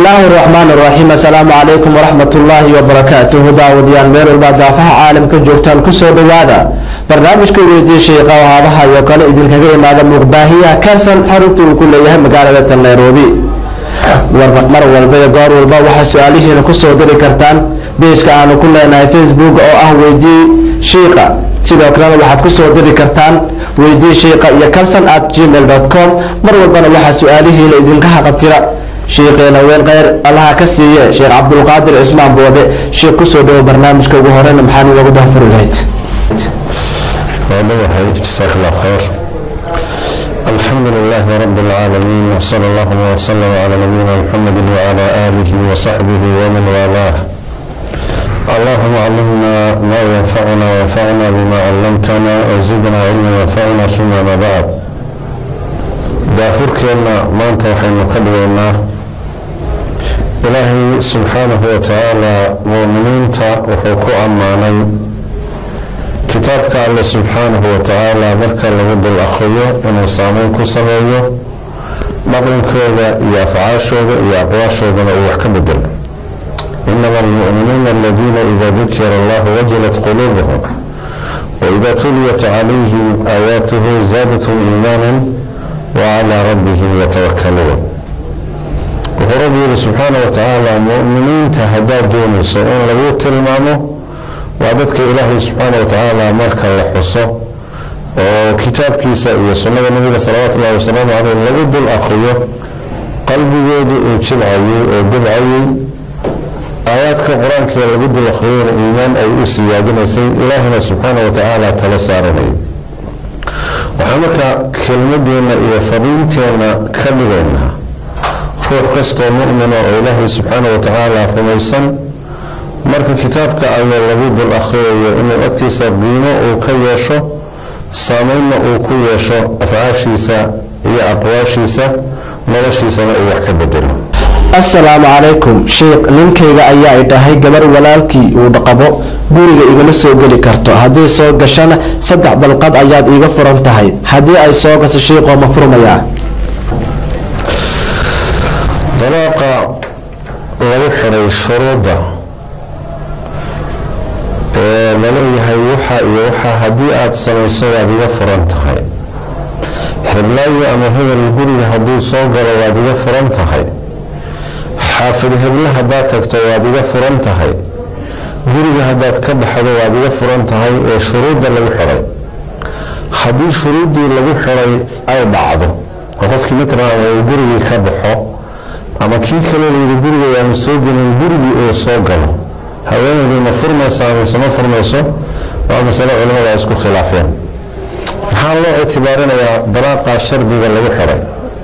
bismillaahi raxmaan raxiim assalaamu calaykum waraxmat ullaahi wabarakaatuhu daawadayaal meel walbaa daafaha caalamka joogtaan kusoo dhawaada barnaamijka weydiye sheeqa oo haabaha iyo kale idinkaga imaada muuqbaahiyaha kansan xarunta uu ku leeyahay magaalada tan nairobi mar walba iyo goor walba waxaa su-aalihiina kusoo diri kartaan beejka aanu ku leenahay facebook oo ah weydii shiiqa sidoo kalena waxaad kusoo diri kartaan weydii shiiqa iyo calson at gmail com mar walbana waxaa su-aalihiina idinka haqabtira shiiqeena weyn kheyr allaha ka siiye sheekh cabdulqaadir cismaan boode sheekh kusoo dhawo barnaamijka ugu horeyna maxaa noogu dahfuri lahayd ودوحي جزاك الله خير الحمد لله رب العالمين وصلى الله وسلم على نبينا محمد وعلى آله وصحبه ومن والاه اللهم علمنا ما ينفعنا وانفعنا بما علمتنا وزدنا علما ينفعنا ثم ما بعد دافركنا ما انت وحين نكلمنا إلهي سبحانه وتعالى مؤمنين وحكو أماني kitaabka alle subxaanahu watacaala marka lagu dul akhriyo inuu saameyn ku sameeyo dhaqankooda iyo afcaashooda iyo aqwaashoodana uu wax ka bedelo inama almu'minuuna aladiina ida dukira allahu wajilat quluubuhum waida tuliyat calayhim aayaatuhu zaadathum iimaanan wacalaa rabbihim yatawakaluun wuxuu rabbi yihi subxaanah watacaala mu'miniinta haddaad doonayso in lagu tilmaamo waa dadka ilaahay subxaana watacaala marka la xuso oo kitaabkiisa iyo sunnada nabiga salawaatu ullahi wasalaamu caleyh lagu dul akriyo qalbigoodu uu jibcayay oo dibcayay aayaadka qur-aankee lagu dul akriyona iimaan ay u siyaadinaysay ilaahina subxaana watacaala tala saaranayay waxaa marka kelmadeenna iyo fariinteenna ka dhigaynaa ruux kastoo mu'mina oo ilaahay subxaana watacaala rumaysan marka kitaabka alle lagu dul akhriyayo inuu agtiisa qiimo uu ka yeesho saameynna uu ku yeesho afcaashiisa iyo aqwaashiisa noloshiisana uu wax ka bedelo assalaamu calaykum sheikh ninkayga ayaa i dhahay gabar walaalkii uu qabo guriga igama soo geli karto haddii soo gashana saddex dalqad ayaad iiga furan tahay haddii ay soo gaso shiiqoo ma furmayaa dalaaqa lagu xiray shuruudda ee laleeyahay waxa iyo waxa haddii aada samayso waad iga furan tahay heblaayo ama hebel guriga hadduu soo galo waad iga furan tahay xaafid heble haddaad tagto waad iga furan tahay guriga haddaad ka baxdo waad iga furan tahay ee shuruudda lagu xiray haddii shuruuddii lagu xiray ay dhacdo oo qofkii matalan uu gurigii ka baxo ama kii kale layidhi guriga aanu soo gelin gurigii uu soo galo haweenaydii ma furmaysaa mise ma furmayso waa masale culimmada isku khilaafeen maxaa loo ictibaarinayaa dalaaqaa shardiga lagu xiray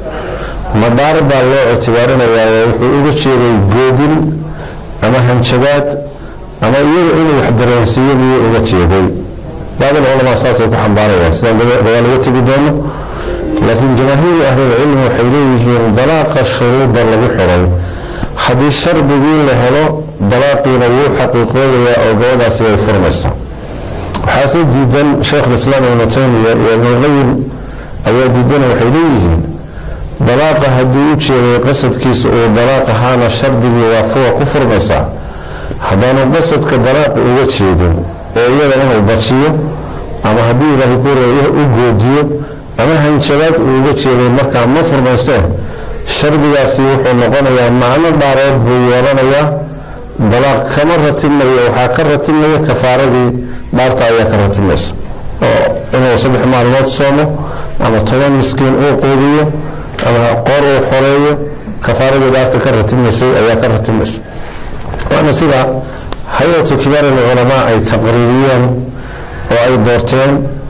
madhaar baa loo ictibaarinayaa oo wuxuu uga jeeday goodin ama hanjabaad ama iyaga inuu wax dareensiiyo biyuu uga jeeday baabil culamaa saasay ku xambaarayaan sidaan dagaal uga tegi doono laakiin jamaahiiru ahlilcilmi waxay leeyihiin dalaaqa shuruudda lagu xiray haddii shardigii la helo dalaaqiina wuu xaqiiqoodayaa oo gabadaasi way furmaysaa waxaase diidan sheikhulislaam ibnu taymiya iyo ibnulqayim ayaa diidana waxay leeyihiin dalaaqa haddii u jeeday qasadkiisa uu dalaaq ahaana shardigii waa fuwa ku furmaysaa haddaanu qasadka dalaaqi uga jeedin ee iyada inuu bajiyo ama haddii ilaahay ku reeyo u goodiyo ama hanjabaad uu uga jeeday markaa ma furmayse shardigaasi wuxuu noqonayaa macno dhaareed buu yeelanayaa dalaaq kama ratibmayo waxaa ka ratibmaya kafaaradii dhaarta ayaa ka ratibmaysa oo inuu saddex maalmood soomo ama toban miskiin uu quudiyo ama qor uu xoreeyo kafaaradii dhaarta ka ratibmaysay ayaa ka ratibmaysa waana sida hay-atu kibaar alculamaa ay taqriiriyeen oo ay doorteen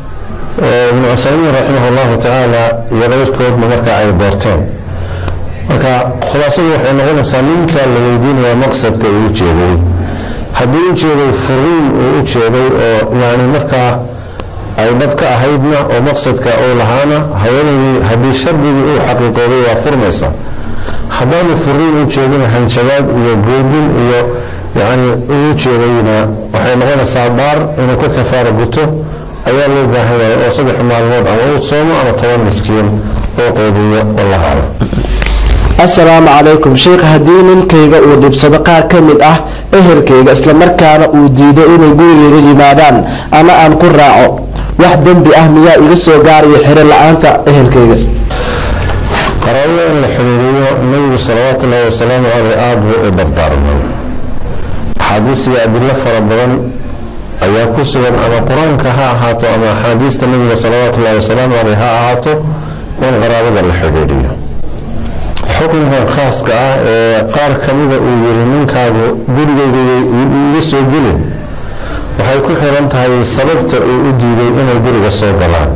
ibnu cusaymiin raximah allahu tacaala iyo keyrkoodna markaa ay doorteen marka khulaasadu waxay noqonaysaa ninka la weydiinaya maqsadka uu ujeeday haddii u jeeday furiin uu u jeeday oo yani markaa ay dhab ka ahaydna oo maqsadka uu lahaana haweenaydii haddii shardigii uu xaqiiqooday waa furmaysa haddaanu furiin u jeedina hanjabaad iyo goodin iyo yani uu jeedayna waxay noqonaysaa baar inuu ka kafaara guto ayaa loo baahan yahay oo saddex maalmood ama uu soomo ama toban miskiin oo qoodiyo wallahu aclam assalaamu calaykum sheikh haddii ninkayga uu dhibsado qaar ka mid ah ehelkayga islamarkaana uu diido inay gurigayga yimaadaan ama aan ku raaco wax dembi ah miyaa iga soo gaaraya xiro la-aanta ehelkayga qaraabada in la xiriiriyo nabigu salawaatu ullahi wasalaamu caleyh aada buu u dardaarmay axaadiis iyo adilo fara badan ayaa ku sugan ama qur-aanka ha ahaato ama axaadiista nabiga salawaatu ullahi wasalaamu caleyh ha ahaato in qaraabada la xidhiidhiyo xukunkan khaaska ah ee qaar kamida uu yiri ninkaagu gurigayga iga soo gelin waxay ku xiran tahay sababta uu u diiday inay guriga soo galaan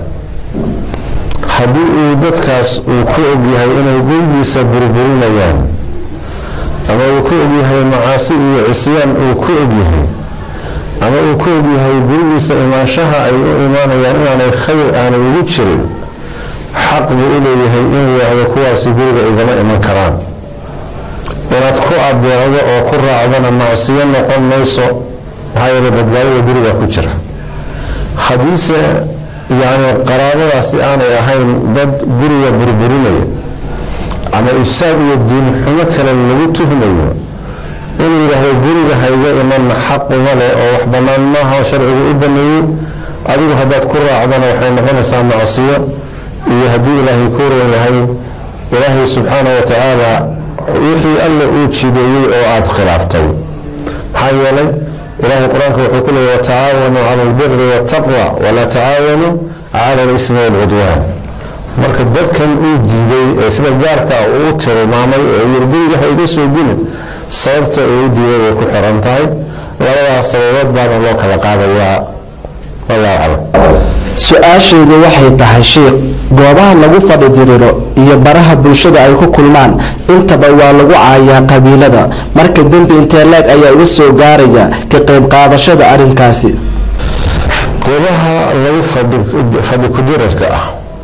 haddii uu dadkaas uu ku ogyahay inay gurigiisa burburinayaan ama uu ku ogyahay macaasi iyo cisyaan uu ku ogyahay ama uu ku ogyahay gurigiisa imaanshaha ay u imaanayaan inaanay khayr aanay ugu jirin xaq buu u leeyahay inuu yidhaahdo kuwaasi guriga igama iman karaan inaad ku adeecdo oo ku raacdana macsiyo noqon mayso maxaa yeele badbaadada guriga ku jira haddiise yacni qaraabadaasi aanay ahayn dad guriga burburinaya ama ifsaad iyo diinxumo kale lagu tuhmayo inuu yidhaahdo guriga hayga imanna xaq uma leh oo wax bannaan maaha oo sharcigu u baneeyey adigu haddaad ku raacdana waxay noqonaysaa macsiyo iyo haddii ilaahay ku ran yahay ilaahay subxaana wa tacaala wixii alla uu jideeyey oo aada khilaaftay maxaa yeelay ilaahay qur-aanka wuxuu ku leeyay watacaawanuu cala albiri waataqwa walaa tacaawanuu cala alismi walcudwaan marka dadkan uu diiday ee sida gaarka uu tilmaamay ee yiri guriga ha iga soo gelin sababta uu u diiday way ku xiran tahay labadaas sababood baana loo kala qaadayaa wallahu aclam su-aashaydu waxay tahay sheikh goobaha lagu fadhi diriro iyo baraha bulshada ay ku kulmaan intaba waa lagu caayaa qabiilada marka dembi intee leeg ayaa iga soo gaaraya ka qayb qaadashada arrinkaasi goobaha lagu fadhi kudirarka ah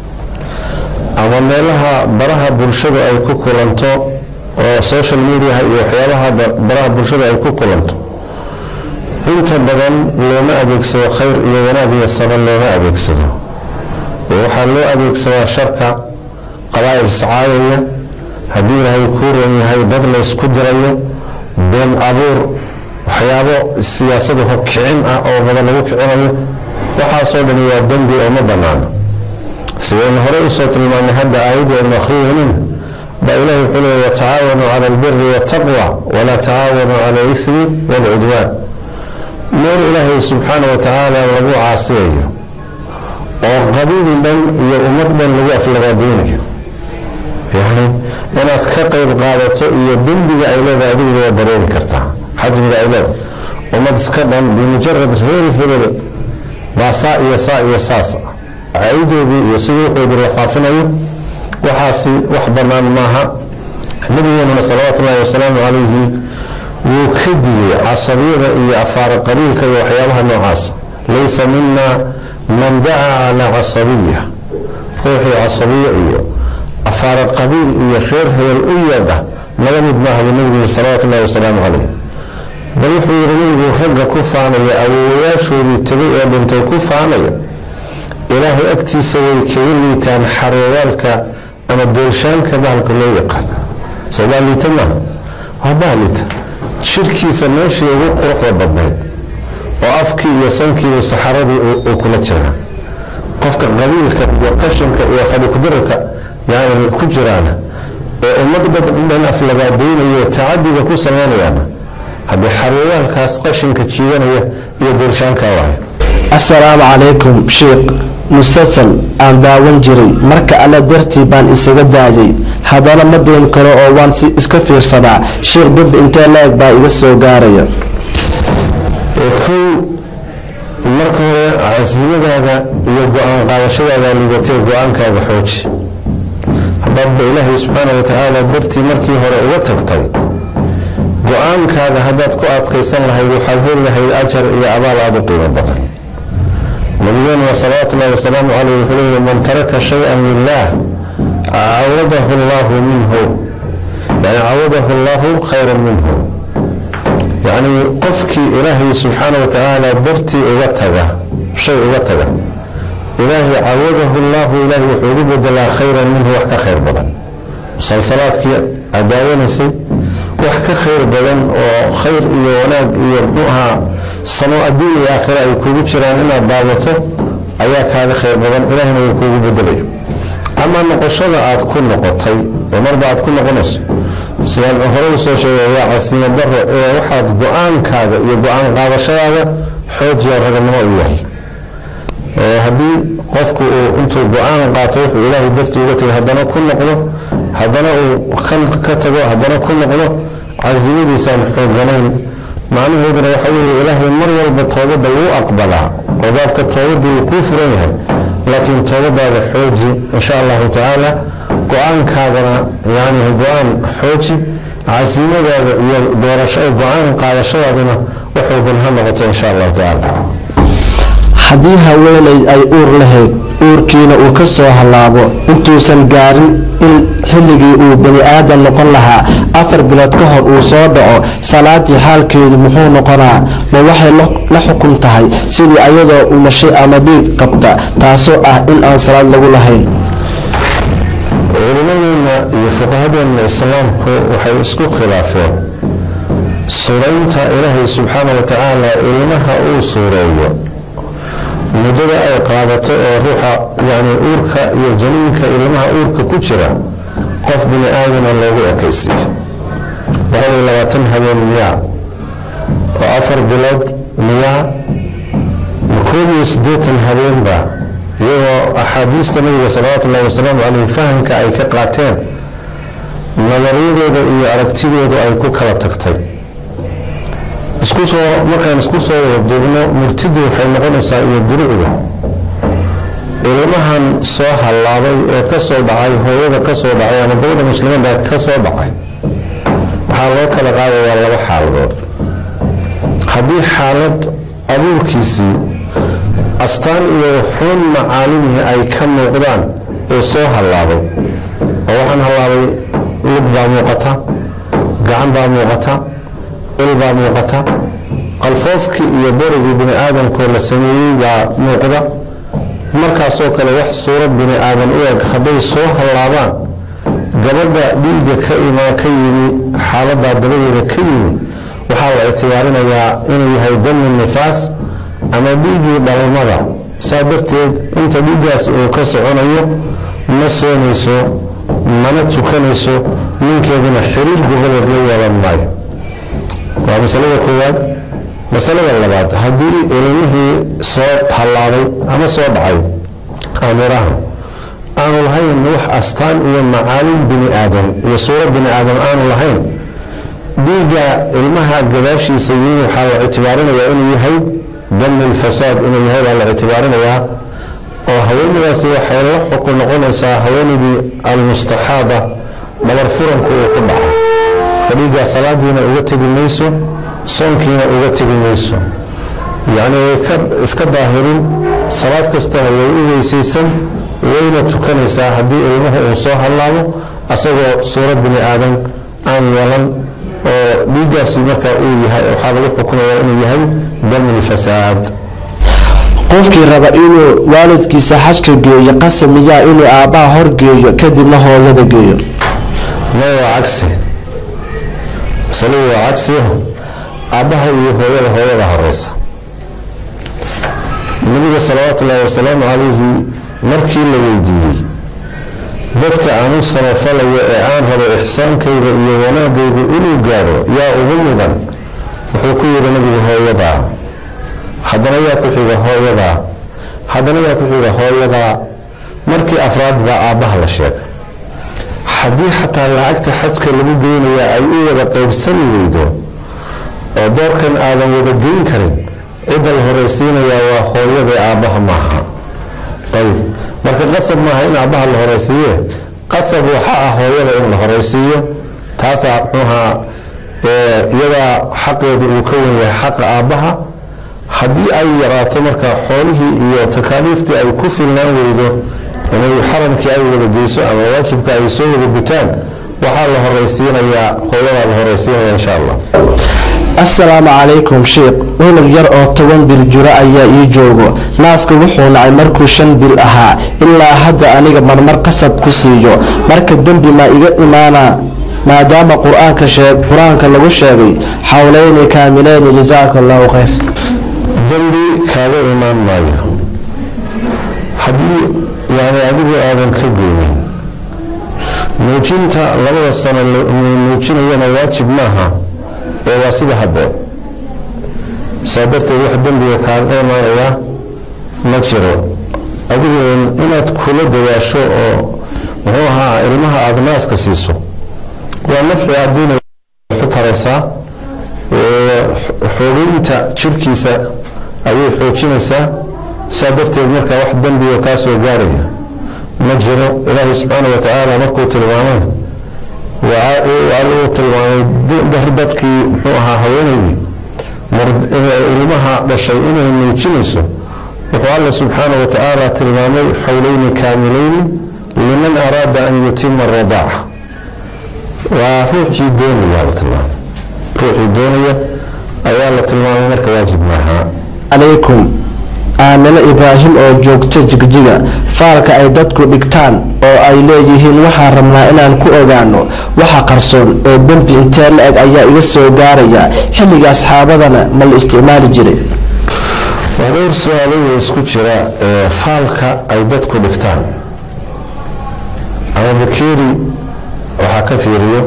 ama meelaha baraha bulshada ay ku kulanto oo social mediaha iyo waxyaabaha baraha bulshada ay ku kulanto inta badan looma adeegsado khayr iyo wanaag iyo saban looma adeegsado waxaa loo adeegsadaa sharka qabaa'il sacaadaya haddii ilaahay kuu ran yahay dad laysku dirayo been abuur waxyaabo siyaasadu hokicin ah oo badan lagu kicinayo waxaasoo dhani waa dembi oo ma banaano sidaynu horey usoo tilmaanay hadda aayaddu aynu akhriyeynin baa ilahi wuxuu leeya watacaawanuu cala albiri waataqwa walaa tacaawanuu cala alismi waalcudwaan meel ilaahay subxaana wa tacaala lagu caasiyayo oo qabiil dhan iyo ummad dhan lagu aflagaadeynayo yacni inaad ka qayb qaadato iyo dembiga ay leedahay adigu waa dareemi kartaa xajmiga ay leedahay ummad iska dhan bimujarad reer hebel baa saa iyo saa iyo saas caydoodii iyo sidii wuxoodii la faafinayo waxaasi wax bannaan maaha nabigeenuna salawaatu ullahi wasalaamu calayhi wuu ka digay casabiyada iyo afaara qabiilka iyo waxyaabaha noocaasa laysa mina man dacaa calaa casabiya ruuxii casabiya iyo afaara qabiil iyo reer hebel u yeedha naga mid maaha buu nabigu yiri salawaatu ullahi wasalaamu calayh bal wuxuu yidhi nabigu ragga ku faanaya awowayaashoodii tegay ee dhintay ku faanaya ilaahay agtiisa way kaga liitaan xaroowaalka ama doolshaanka bahalka loo yaqaan soo baaliita maaha waa baaliita shirkiisa meeshii ugu quruxda badnayd oo afkii iyo sankiibu saxaradii uu kula jiraa qofka qabiilka iyo qashinka iyo fadhikudirarka yani ku jiraana ee ummad dhan aflagaadeynayo tacadiga ku samaynayaana haddii xaroowaalkaas qashinka jiidanaya iyo doolshaanka waaya assalaamu calaykum sheikh musalsal aan daawan jiray marka alla dartii baan isaga daayay haddana ma dayn karo oo waan si iska fiirsadaa sheikh dembi intee la-eg baa iga soo gaaraya kow marka hore casiimadaada iyo go-aan qaadashadaada liidatee go-aankaaga xooji haddaadba ilaahay subxaana wa tacaala dartii markii hore uga tagtay go-aankaaga haddaad ku adkaysan lahayd waxaad heli lahayd ajar iyo abaal aada u qiimo badan nabigeenuna salawaatu ullahi wasalaamu caleyh wuxuu leeyahy man taraka shay-an lilah cawadahu allahu minhu yani cawadahu allahu khayran minhu yacni qofkii ilaahay subxaana wa tacaala dartii uga taga shay uga taga ilaahay cawadahu llahu ilaahay wuxuu ugu bedelaa khayran minhu wax ka khayr badan musalsalaadkii aad daawanaysay wax ka khayr badan oo khayr iyo wanaag iyo muxuu ahaa samo adduun iyo aakhira ay kugu jiraan inaad daawato ayaa kaaga khayr badan ilaahina wuu kuugu bedelaya ama noqoshada aad ku noqotay oo marba aad ku noqonayso sidaan hore usoo sheegay waa casiimo daro ee waxaad go-aankaaga iyo go-aan qaadashadaada xoojiya raganimo u yahay haddii qofku uu intuu go-aan qaato wuxuu ilaahay dartii uga tegay haddana ku noqdo haddana uu kan ka tago haddana ku noqdo casimadiisaan xooganayn macnaheeduna waxa weeye ilaahay mar walba toobadda wuu aqbalaa oo baabka toobaddu wuu kuu furan yahay laakiin toobadaada xooji insha allahu tacaala go-aankaadana yani go-aan xooji casimadaada iyo doorasho go-aan qaadashadaaduna waxoogan ha noqoto insha allahu tacaala haddii haweeney ay uur lahayd uurkiina uu ka soo hallaabo intuusan gaarin in xilligii uu bani aadan noqon lahaa afar bilood ka hor uu soo dhaco salaadii xaalkeedu muxuu noqonaa ma waxay la xukun tahay sidii ayadoo umashay ama dhiig qabta taasoo ah in aan salaad lagu lahayn culimadeena iyo fuqahadeena islaamku waxay isku khilaafeen suuraynta ilaahay subxaana wa tacaala ilmaha uu suureeyo muddada ay qaadato oo ruuxa yani uurka iyo janiinka ilmaha uurka ku jira qof bini aadana loogu ekaysiiyo boqol iyo labaatan habeen miyaa oo afar bilood miyaa ma koob iyo siddeetan habeenba iyagoo axaadiista nabiga salawaatu ullahi wasalaamu caleyh fahamka ay ka qaateen nadariyadooda iyo aragtidooda ay ku kala tagtay iskusoo markaan isku soo wada duubno murtidu waxay noqonaysaa iyo durucdu ilmahan soo hallaabay ee ka soo dhacay hooyada ka soo dhacay ama gabadha muslimada ka soo dhacay waxaa loo kala qaadayaa laba xaaladood haddii xaalad abuurkiisii astaan iyo xun macaalimihi ay ka muuqdaan uu soo hallaabay oo waxaan hallaabay lug baa muuqata gacan baa muuqata il baa muuqata qalfoofkii iyo borigii bini aadamkoo la sameeyey baa muuqda markaasoo kale wax suurad bini aadan u eg hadday soo hallaabaan gabadha dhiigga ka imaa ka yimi xaaladaa dabadeeda ka yimi waxaa la ictibaarinayaa inuu yahay damu nifaas ama dhiiggii dhalmada saa darteed inta dhiiggaas uu ka soconayo ma soonayso mana tukanayso ninkeeduna xiriir goboleed la yeelan maayo waa masalada koowaad masalada labaad haddii ilmihii soo hallaabay ama soo dhacay amiraha aanu lahayn wax astaan iyo macaalin bini aadan iyo suuro bini aadan aanu lahayn dhiigga ilmaha gadaashiisa yimi waxaa la ictibaarinayaa inuu yahay damu lfasaad inuu yahay baa la ictibaarinayaa oo haweenadaasi waxay la xukun noqonaysaa haweenaydii almustaxaada dhabar furanku uu ku dhacay dhiiggaa salaadiina uga tegi mayso soonkiina uga tegi mayso yacni way ka iska daahirin salaad kastana way u weysaysan wayna tukanaysaa haddii ilmuhu uu soo hallaabo asagoo suurad bini aadan aan yeelan oo dhiiggaasi marka uu yahay waxaa lagu xukumayaa inuu yahay damulfasaad qofkii raba inuu waalidkiisa xajka geeyo qasab miyaa inuu aabbaha horgeeyo kadibna hooyada geeyo maya waa cagsi masaladu waa cagsi aabbaha iyo hooyada hooyada horeysa nabiga salawaatu ullaahi wasalaamu calayhi markii la weydiiyey dadka aan u samafalayo ee aan rabo ixsaankayga iyo wanaagaygu inuu gaaro yaa ugu mudan wuxuu ku yidhi nabigu hooyadaa haddana yaa ku xiga hooyadaa haddana yaa ku xiga hooyadaa markii afraad baa aabbaha la sheegay haddii xataa lacagta xajka lagu geynayaa ay u wada qaybsani weydo oo doorkan aadan wada geyn karin cidda la horeysiinayaa waa hooyada aabbaha maaha ayib marka qasab maaha in aabbaha la horeysiiye qasab waxa ah hooyada in la horeysiiyo taasaa muxuuhaa iyadaa xaqeedu uu ka wen yahay xaqa aabbaha haddii ay yaraato marka xoolihii iyo takaaliiftii ay ku filnaan weydo inay xaramkii ay wada geyso ama waajibka ay soo wada gutaan waxaa la horeysiinayaa hooyadaa la horeysiinaya insha allah assalaamu calaykum sheikh wilig yar oo toban bil jiro ayaa ii joogo naaska wuxuu nacay markuu shan bil ahaa ilaa hadda aniga marmar qasab ku siiyo marka dembi ma iga imaanaa maadaama qur-aanka sheeg qur-aanka lagu sheegay xawleyni kaamileyni jasaaka allahu khayr dembi kaaga imaan maayo haddii yani adigu aadan ka goynin muujinta labada sano muujinayana waajib maaha ee waa sida habboon saa darteed wax dembiga kaaga imaanayaa ma jiro adigu inaad kula dawaasho oo muxuu ahaa ilmaha aada naaska siiso waa nafci adduunay waxu taraysaa xoogeynta jirkiisa ayay xoojinaysaa saa darteed markaa wax dembiga kaa soo gaaraya ma jiro ilaahay subxaana wa tacaala markuu tilmaamay uu tilmaamay dadkii muxuu ahaa haweenaydii ilmaha dhashay inay muujinayso wuxuu alla subxaana wa tacaala tilmaamay xowleyni kaamileyni liman araada an yutima aradaaca waa ruuxii doonaya la tilmaamay ruuxii doonaya ayaa la tilmaamay marka waajib maaha calaykum aamino ibraahim oo joogta jigjiga faalka ay dadku dhigtaan oo ay leeyihiin waxaan rabnaa inaan ku ogaano waxa qarsoon ee dembi intee la-eg ayaa iga soo gaaraya xilliga asxaabadana ma la isticmaali jiray waa dhowr su-aalayo isku jira ee faalka ay dadku dhigtaan ama bakeeri waxaa ka fiiriyo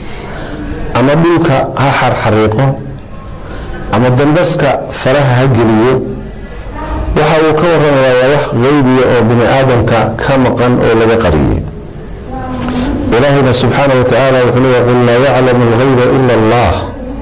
ama dhulka ha xarxariiqo ama dambaska faraha ha geliyo waxa uu ka waramayaa waa wax qeybiya oo bini aadamka ka maqan oo laga qariyey ilaahayna subxaana wa tacaala wuxuu leeya qul laa yaclamu algeyba ila allah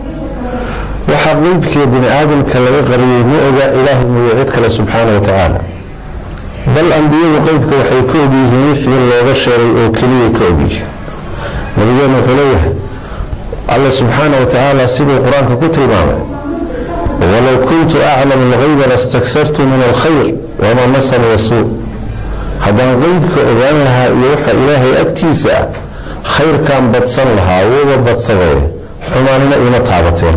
waxa qeybkee bini aadamka laga qariyey ma oga ilaahay mooye cid kale subxaana wa tacaala bal ambiyadu qeybka waxay ka ogyihiin wixii looga sheegay oo keliya ka ogyihi nabigeena wuxuu leeyahay alla subxaana wa tacaala siduu qur-aanka ku tilmaamay walow kuntu aclamu algeyba lastagsartu min alkhayr wamaa masani yasuu haddaan qeybka ogaan lahaa iyo waxa ilaahay agtiisa ah khayrkaan badsan lahaa wuuba badsadee xumaanina iima taabateen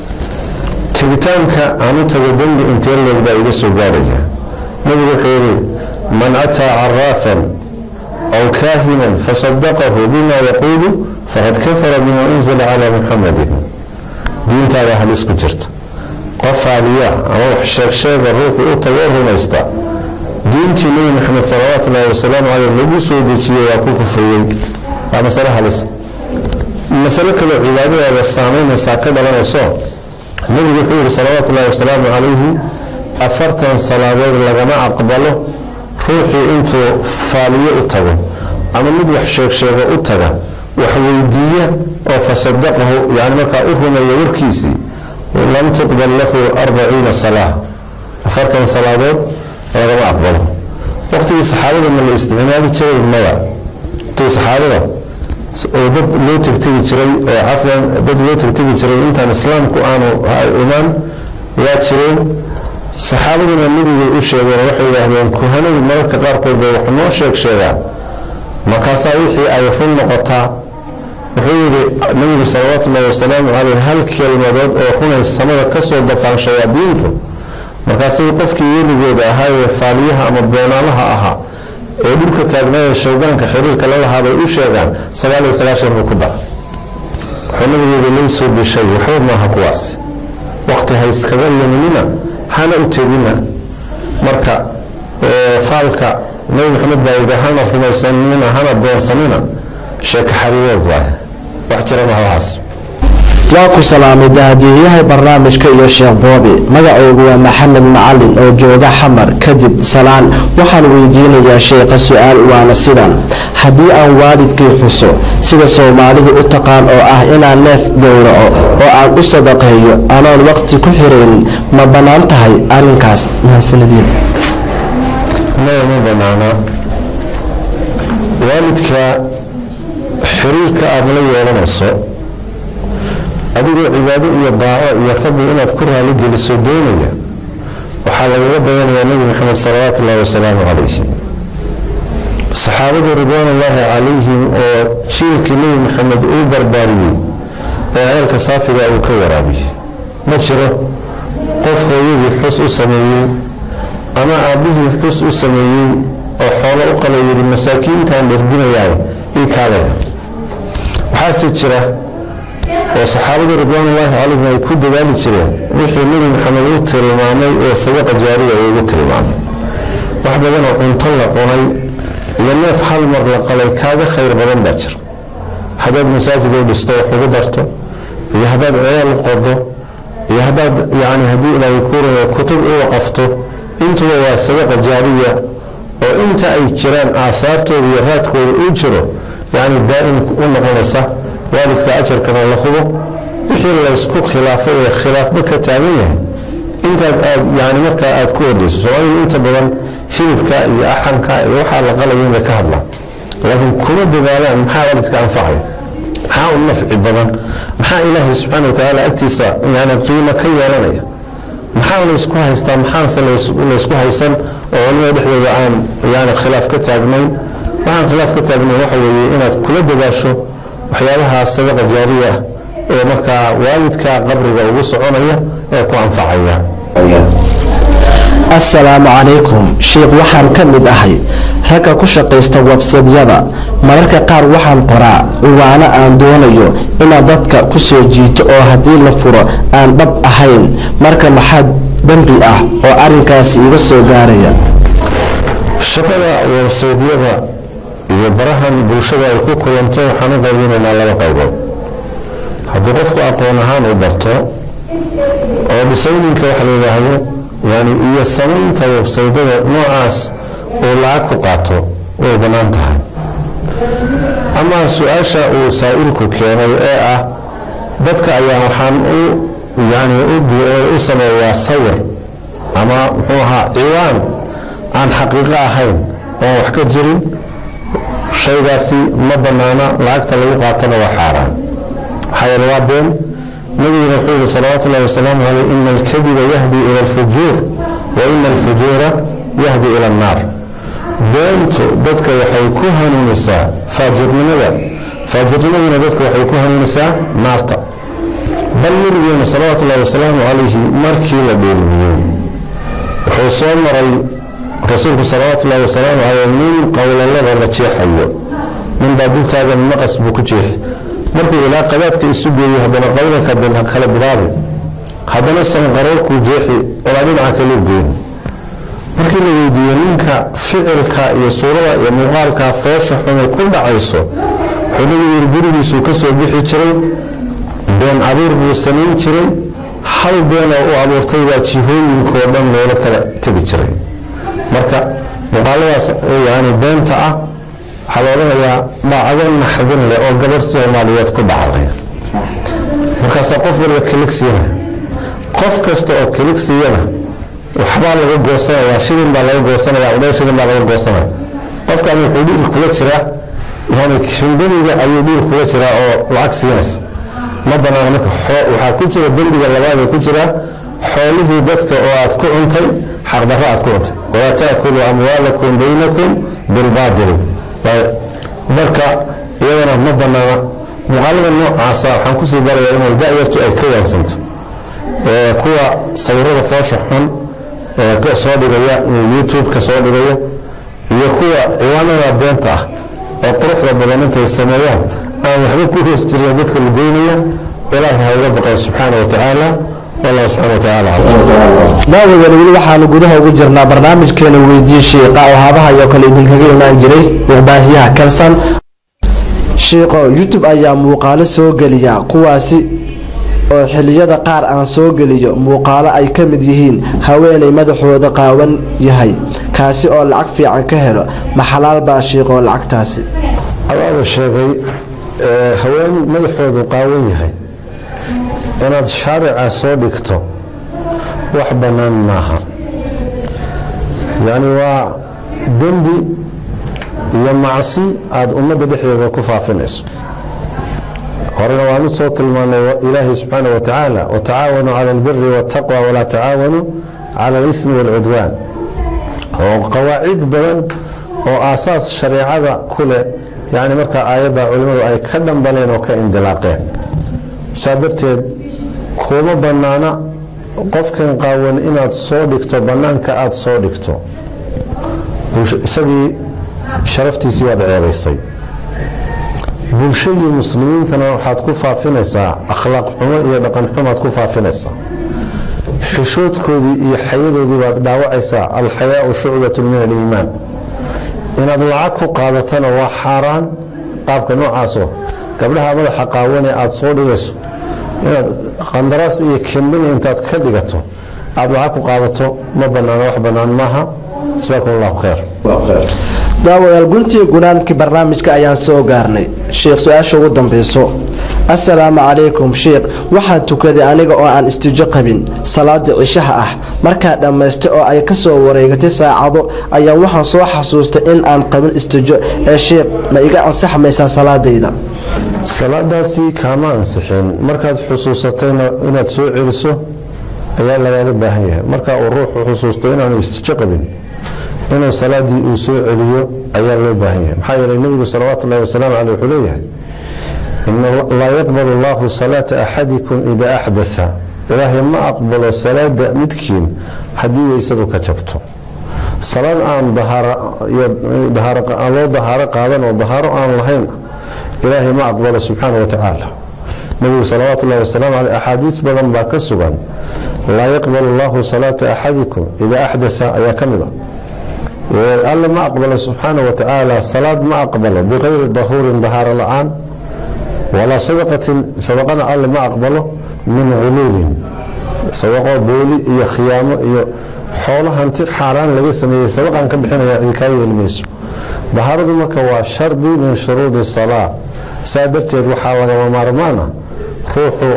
tegitaanka aan u tago dembi intee leeg baa iga soo gaaraya nabigu wuxuu yihi man ataa caraafan aw kaahinan fasadaqahu bima yaquulu faqad kafara bima unzila calaa muxamadin diintaada halis ku jirta qof aaliya ama wax sheegsheega ruuxu u tago rumaysta diintii nebi maxamed salawaatu ullahi wasalaamu caleyh lagu soo dejiyey waa ku kufriyey waa masale halis masalo kaleo cibaadadaada saameynaysaa ka dhalanayso nebigu wuxuu yihi salawaatu ullahi wasalaamu calayhi afartan salaadood lagama aqbalo ruuxii intuu faaliyo u tago ama mid wax sheegsheego u taga wax weydiiya oo fasadaqahu yani markaa u rumeeya warkiisii lam tuqbal lahu arbaciina salaa afartan salaadood lagama aqbalo waqtigii saxaabada ma la isticmaali jiray maya waqtigii saxaabada oo dad loo tegtegi jiray cafwan dad loo tegtegi jiray intaan islaamku aanu imaan waa jireen saxaabaduna nebigay u sheegeen waxay yidhaahdeen kuhanadu mararka qaarkood bay wax noo sheeg sheegaan markaasaa wixii ay run noqotaa wuxuu yidhi nabigu salawaatu ullahi wasalaamu caleyh hal kelmadood oo runay samada kasoo dafaan shayaadiintu markaasay qofkii weligooda ahaayee faaliyaha ama beenaalaha ahaa ee dhulka taagnaayee shaydaanka xiriirka lalahaa bay u sheegaan sagaal iyo sagaashan buu ku dar wuxuu nabigu yidhi laysuu bishay waxba maaha kuwaas waqti ha iskaga luminina hana u tegina marka faalka nabi maxamed baa yidhi hana rumaysanina hana beensanina sheeka xariirood waay wax jira maha waxaas waa ku salaamay daadiyaha barnaamijka iyo sheekh boobi magacaygu waa maxamed macalin oo jooga xamar kadib salaan waxaan weydiinayaa sheekha su-aal waana sidan haddii aan waalidkii xuso sida soomaalidu u taqaan oo ah inaan neef gowraco oo aan u sadaqeeyo anoon waqti ku xiraynin ma bannaan tahay arrinkaas mahadsanadiin maya ma bannaana waalidka xiriirka aada la yeelanayso adigoo cibaado iyo daaco iyo rabbi inaad ku raali geliso doonaya waxaa lagaga dayanayaa nebi maxamed salawaatu ullahi wasalaamu calayhi saxaabadu ridwaanullaahi calayhim oo jiilkii nebi maxamed uu barbaariyey ee ceelka saafiga uu ka waraabiyey ma jiro qof hooyadii xus u sameeyey ama aabbihii xus u sameeyey oo xoolo u qala yidhi masaakiintaan dherginayaay ii kaalaya waxaase jira oo saxaabada ridwaanullaahi calayhim ay ku dadaali jireen wixii nebi maxamed u tilmaamay ee sadaqa jaariya uu ugu tilmaamay wax badan oo cunto la cunay iyo neef hal mar la qalay kaaga khayr badan baa jira haddaad masaajid u dhisto wax ugu darto iyo haddaad ceel u qodo iyo haddaad yani haddii ilaahay kuuraya kutub u waqafto intuba waa sadaqa jaariya oo inta ay jiraan aasaartooda iyo raadkooda uu jiro yani daa'im u noqonaysa waalidka ajarkana la hubo wixii laysku khilaafay ee khilaafba ka taagan yahay intaad aad yani markaa aad ku ordayso soomaalidu inta badan hilibka iyo axanka iyo waxaa la qalayo inay ka hadlaan laakiin kuma dadaalaan maxaa waalidka anfacaya maxaa u nafci badan maxaa ilaahay subxaana wa tacaala agtiisa yani qiimo ka yeelanaya maxaa laysku haystaa maxaanse laysku haysan oo culimada dhexdooda aan yani khilaaf ka taagnayn waxaan khilaaf ka taagnayn waxa weeye inaad kula dadaasho waxyaabaha sadaqa jaariya ah ee markaa waalidka qabriga ugu soconaya ee ku anfacaya assalaamu calaykum sheikh waxaan ka mid ahay ragga ku shaqaysta websadyada mararka qaar waxaan qoraa uwaano aan doonayo inaad dadka ku soo jiito oo haddii la furo aan dhab ahayn marka maxaa dembi ah oo arrinkaasi iga soo gaaraya shaqada websaydyada iyo barahan bulshada ay ku kulanto waxaan u qaybinaynaa laba qaybood haddii qofku aqoon ahaan u barto oo dhisayninka waxa la yidhaahdo yani iyo samaynta websaydada noocaas uu lacag ku qaato way bannaan tahay ama su-aasha uu saa'ilku keenay ee ah dadka ayaa waxaan u yani u sameeyaa sawir ama muxuu ahaa ciwaan aan xaqiiqo ahayn oon wax ka jirin shaygaasi ma bannaana lacagta lagu qaatana waa xaaraan maxaa yeele waa been nabiguna wuxuu yihi salawaatu ullahi wasalaamu caleyh ina alkadiba yahdi ila alfujuur wa ina alfujuura yahdi ila annaar beentu dadka waxay ku hanuunisaa faajirnimada faajirnimaduna dadka waxay ku hanuunisaa naarta bal nabigeena salawaatu ullahi wasalaamu calayhi markii la dheelmiyey wuxuu soo maray rasuulku salawaatu ullahi wasalaamu caleyh nin qowlalada la jeexayo nin baa dultaagan maqas buu ku jeexay markuu ilaa qadaadka isu geeyo haddana qowlanka kala bilaabi haddana sanqaroorkuu jeexi ilaa dhinaca kaleu geeni markii la weydiiyey ninka ficilka iyo suurada iyo muuqaalkaa foosha xumay ku dhacayso wuxuu nabigu yiri gurigiisuu ka soo bixi jiray been abuur buu samayn jiray hal beenoo u abuurtay baa jihooyinkoo dhan loola kala tegi jiray marka muuqaaladaas yani beenta ah waxaa la odhanayaa dhacdo naxdin leh oo gabarh soomaaliyeed ku dhacday markaasaa qof walba kilig siinaya qof kasta oo kilig siiyana waxbaa laga goosanaya shilin baa laga goosanaya udhowr shilin baa laga goosanaya qofkan wuxuu dhiil kula jiraa yani shimbaniga ayuu dhiil kula jiraa oo lacag siinaysa ma banaana marka waxaa ku jira dembiga labaadee ku jira xoolihii dadka oo aad ku cuntay xaqdarro aad ku cuntay walaa taakuluu amwaalakum baynakum bilbaadil marka iyadana ma banaana muuqaalada noocaasa waxaan kusii darayaa inay da-yartu ay ka waansanto kuwa sawirada foosha xun soo dhigaya youtube-ka soo dhigaya iyo kuwa ciwaanada beenta ah oo quruxda badan intay sameeyaan aan waxba ku hoos jirin dadka la goynaya ilaahay ha uga baqay subxaana wa tacaala wallahu subxana wa tacaala daawadan weli waxaanu gudaha ugu jirnaa barnaamijkeena weydii shiiqa oo habaha iyo kale idinkaga imaan jiray muqbaahiyaha kalsan shiiqo youtube ayaa muuqaalo soo geliya kuwaasi oo xiliyada qaar aan soo geliyo muuqaalo ay ka mid yihiin haweenay madaxooda qaawan yahay kaasi oo lacag fiican ka helo ma xalaal baa shiiqoo lacagtaasi adaaba sheegay haween madaxoodu qaawan yahay inaad shaarica soo dhigto wax bannaan maaha yacni waa dembi iyo macsi aada ummadda dhexdeeda ku faafinayso horena waanu soo tilmaanay ilaahay subxaana wa tacaala watacaawanuu cala albiri waataqwa walaa tacaawanuu cala alismi waalcudwaan oo qawaacid badan oo aasaas shareecada ku leh yacni markaa aayadda culimmadu ay ka dhambaleen oo ka indilaaqeen saa darteed kuma bannaana qofkan qaawan inaad soo dhigto bannaanka aada soo dhigto isagii sharaftiisii waad ceebaysay bulshadii muslimiintana waxaad ku faafinaysaa akhlaaq xumo iyo dhaqan xumaad ku faafinaysaa xishoodkoodii iyo xayadoodii baad dhaawacaysaa alxayaau shucbatun min aliimaan inaad lacag ku qaadatana waa xaaraan qaabka noocaasoo gabdhaha madaxa qaawane aada soo dhigayso inaad qandaraas iyo kambini intaad ka dhigato aada lacag ku qaadato ma banaano wax bannaan maaha jasaakum allahu khayr daawadaal guntii gunaanadkii barnaamijka ayaan soo gaarnay sheekh su-aasha ugu dambeyso assalaamu calaykum sheekh waxaan tukaday aniga oo aan istijo qabin salaada cishaha ah markaa dhammaystay oo ay kasoo wareegatay saacado ayaa waxaan soo xasuustay in aan qabin istijo ee sheekh ma iga ansaxmaysaa salaadayda salaadaasi kaama ansixin markaad xusuusatayna inaad soo celiso ayaa lagaaga baahan yahay marka uu ruuxu xusuusto inaanu istijo qabin inuu salaadii uu soo celiyo ayaa loo baahan yahay maxaa yeelay nebigu salawaatu ullahi wasalaamu caleyh wuxuu leeyahay laa yaqbalu allahu salaata axadikum idaa axdasa ilaahay ma aqbalo salaada midkiin haddii weysadu ka jabto salaad aan loo dahaaro qaadan oo dahaaro aan lahayn ilaahay ma aqbalo subxaana wa tacaala nebigu salawaatu ullahi wasalaamu caleyh axaadiis badan baa ka sugan laa yaqbalu allahu salaata axadikum idaa axdasa ayaa ka mid a alle ma aqbalo subxaana wa tacaala salaad ma aqbalo biqayri dahuurin dahaaro la-aan walaa sadaqatin sadaqana alle ma aqbalo min guluulin sadaqo booli iyo khiyaamo iyo xoolo hanti xaaraan laga sameeyey sadaqan ka bixinaya cidi kaa yeeli mayso dahaaradu marka waa shardi min shuruudi salaa saa darteed waxaa lagama maarmaana ruuxu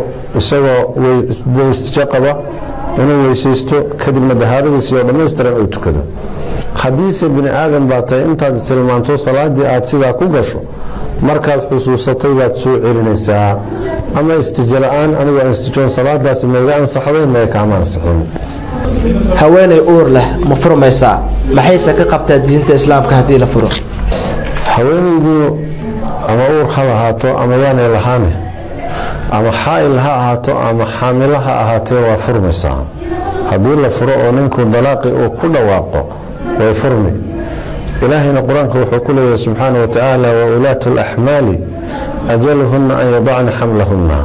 isagoo istijo qaba inuu weysaysto kadibna dahaaradiisii oo dhammaystiran uu tukado haddiise bini aadan baa tahay intaad tilmaanto salaadii aad sidaa ku gasho markaad xusuusatay baad soo celinaysaa ama istijo la-aan anigoo aan istijoon salaadaasi maiga ansaxday maya kaama ansixin haweenay uur leh ma furmaysaa maxayse ka qabtaa diinta islaamka haddii la furo haweenaydu ama uur ha lahaato ama yaanay lahaane ama xaa'il ha ahaato ama xaamilo ha ahaatee waa furmaysaa haddii la furo oo ninku dalaaqi uu ku dhawaaqo way furmi ilaahayna qur-aanka wuxuu ku leeyahay subxaana wa tacaala wa ulaatu alaxmaali ajaluhunna an yadacna xamlahunna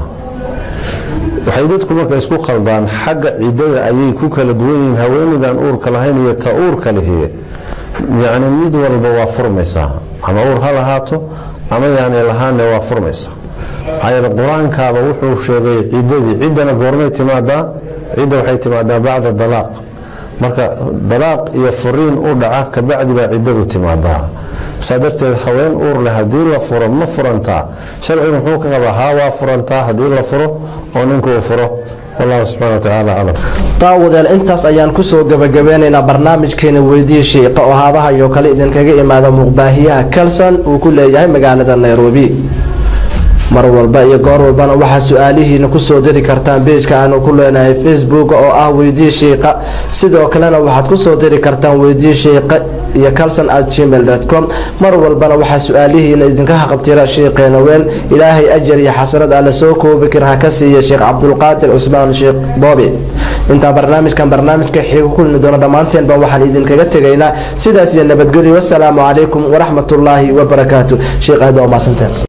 waxay dadku marka isku khaldaan xagga ciddada ayay ku kala duwan yihiin haweenaydan uurka lahayn iyo ta uurka lihiye yacni mid walba waa furmaysaa ama uur ha lahaato ama yaanay lahaanne waa furmaysaa maxaa yeele qur-aankaaba wuxuu sheegay ciddadii ciddana goormay timaadaa cidda waxay timaadaa bacda dalaaq marka dalaaq iyo furiin u dhaca kabacdi baa ciddadu timaadaa saa darteed haween uur leh haddii la furo ma furantaa sharcigu muxuu ka qabaa haa waa furantaa haddii la furo oo ninku uu furo wallahu subxana wa tacaala aclam daawadeel intaas ayaan kusoo gabagabeynaynaa barnaamijkeena weydii shiiqa oo haadaha iyo kale idinkaga imaada muuqbaahiyaha kalson uu ku leeyahay magaalada nairobi mar walba iyo goor walbana waxaa su-aalihiina kusoo diri kartaan beejka aanu ku leenahay facebook oo ah weydii shiiqa sidoo kalena waxaad kusoo diri kartaan weydii shiiqa iyo calson at gmail com mar walbana waxaa su-aalihiina idinka haqabtira shiiqeena weyn ilaahay ajar iyo xasanad alle soo koobi kar ha ka siiya sheekh cabdulqaadir cusmaan sheekh boobi intaa barnaamijkan barnaamijka xiigu kulmi doono dhammaanteenba waxaan idinkaga tegaynaa sidaas iyo nabadgelyo wasalaamu calaykum waraxmatullaahi wabarakaatu sheekh aad waa umaasanteen